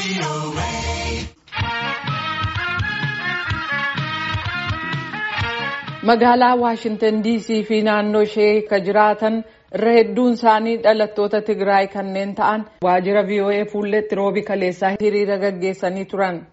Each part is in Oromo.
Magaalaa Waashintan DC fi naannoo ishee ka jiraatan irra hedduun isaanii dhalattoota Tigraay kanneen ta'an waajjira VOA fuulletti roobi kaleessaa hiriira gaggeessanii turan.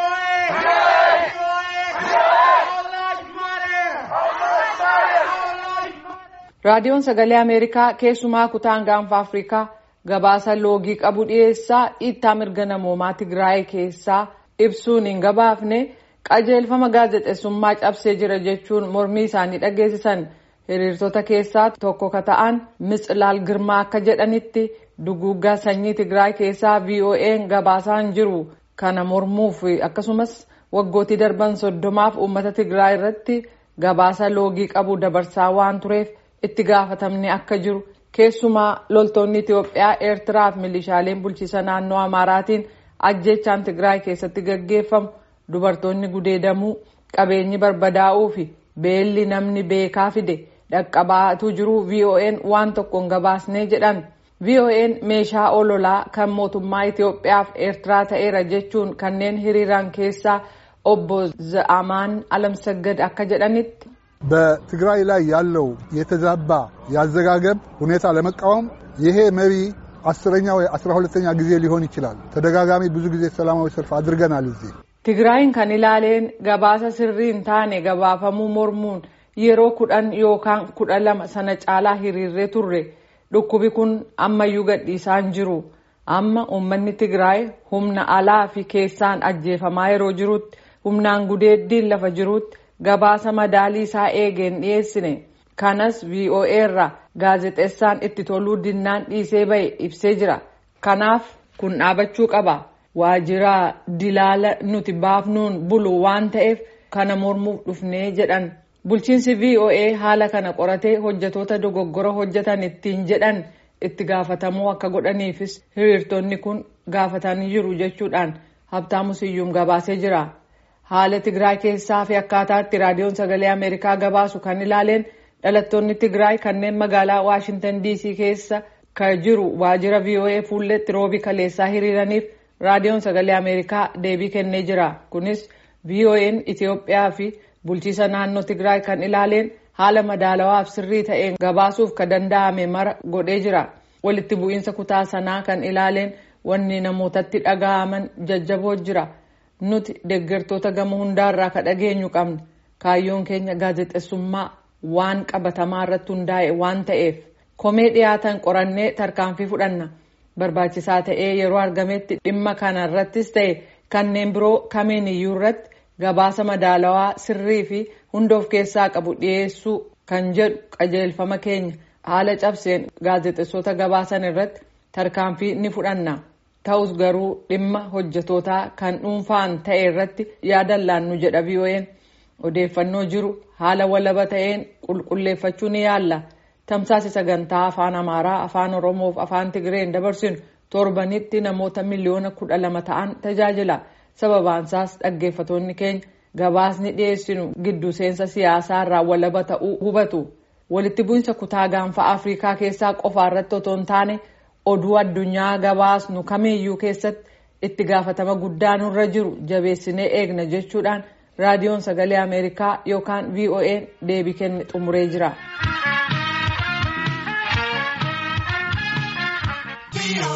Raadiyoon Sagalee Ameerikaa keessumaa kutaan gaanfa Afrikaa gabaasa loogii qabu dhiyeessaa dhiittaa mirga namoomaa Tigraay keessaa ibsuun hin gabaafne qajeelfama gaazexeessummaa cabsee jira jechuun mormii isaanii dhageessisan hiriirtota keessaa tokko ka ta'an Mitsilaal Girmaa akka jedhanitti duguuggaa sanyii Tigraay keessaa VOA'n gabaasaan jiru kana mormuuf akkasumas waggootii darban soddomaaf uummata Tigraay irratti gabaasa loogii qabu dabarsaa waan tureef itti gaafatamni akka jiru keessumaa loltoonni Itoophiyaa Eertiraa fi milishaaleen bulchiisa naannoo Amaaraatiin ajjechaan Tigraay keessatti gaggeeffamu dubartoonni gudeedamuu qabeenyi barbadaa'uu fi beelli namni beekaa fide dhaqqabaatu jiru VOA'n waan tokkoon gabaasnee jedhan. VOA'n meeshaa ololaa kan mootummaa Itoophiyaa fi Eertiraa ta'eera jechuun kanneen hiriiraan keessaa obbo Za'amaan Alamsaggad akka jedhanitti በትግራይ ላይ ያለው የተዛባ የአዘጋገብ ሁኔታ ለመቃወም ይሄ መሪ አስረኛ ወይ አስራ ሁለተኛ ጊዜ ሊሆን ይችላል። ተደጋጋሚ ብዙ ጊዜ ሰላማዊ ሰልፍ አድርገናል። እዚህ Tigraayin kan ilaaleen gabaasa sirrii hin taane gabaafamuu mormuun yeroo kudhan yookaan kudha lama sana caalaa hiriirree turre dhukkubi kun ammayyuu gadhiisaan jiru. Amma uummanni Tigraay humna alaa fi keessaan ajjeefamaa yeroo jirutti humnaan gudeeddiin lafa jirutti gabaasa madaalii isaa eegeen dhiyeessine kanas VOA irraa gaazexeessaan itti toluu dinnaan dhiisee ba'e ibsee jira kanaaf kun dhaabachuu qaba waajjira dilaala nuti baafnuun bulu waan ta'eef kana mormuuf dhufnee jedhan bulchiinsi VOA haala kana qoratee hojjetoota dogoggora hojjetan ittiin jedhan itti gaafatamuu akka godhaniifis hiriirtonni kun gaafatanii jiru jechuudhaan habtaamu siyyuum gabaasee jira. haala Tigraay keessaa fi akkaataatti raadiyoon sagalee Ameerikaa gabaasu kan ilaaleen dhalattoonni Tigraay kanneen magaalaa Waashintan DC keessa ka jiru waajjira VOA fuulletti roobi kaleessaa hiriiraniif raadiyoon sagalee Ameerikaa deebii kennee jira. Kunis VOA'n Itoophiyaa fi bulchiisa naannoo Tigraay kan ilaaleen haala madaalawaaf sirrii ta'een gabaasuuf ka danda'ame mara godhee jira. Walitti bu'iinsa kutaa sanaa kan ilaaleen wanni namootatti dhaga'aman jajjaboo jira. nuti deeggartoota gama hundaarraa ka dhageenyu qabna kaayyoon keenya gaazexeessummaa waan qabatamaa irratti hundaa'e waan ta'eef komee dhiyaatan qorannee tarkaanfii fudhanna barbaachisaa ta'ee yeroo argametti dhimma kana irrattis ta'e kanneen biroo kamiin iyyuu irratti gabaasa madaalawaa sirrii fi hunda of keessaa qabu dhiyeessuu kan jedhu qajeelfama keenya haala cabseen gaazexeessota gabaasan irratti tarkaanfii ni fudhanna. ta'us garuu dhimma hojjetootaa kan dhuunfaan ta'e irratti yaadan laannu jedha VOA'n odeeffannoo jiru haala walaba ta'een qulqulleeffachuu ni yaalla tamsaasa sagantaa afaan amaaraa afaan oromoo fi afaan tigireen dabarsinu torbanitti namoota miliyoona kudha lama ta'an tajaajila sababaansaas dhaggeeffatoonni keenya gabaasni dhiyeessinu gidduu seensa siyaasaa irraa walaba ta'uu hubatu walitti bu'insa kutaa gaanfa afrikaa keessaa qofa irratti otoo hin taane oduu addunyaa gabaasnu kamiiyyuu keessatti itti gaafatama guddaa nurra jiru jabeessinee eegna jechuudhaan raadiyoon sagalee ameerikaa yookaan VOA'n deebii kenne xumuree jira.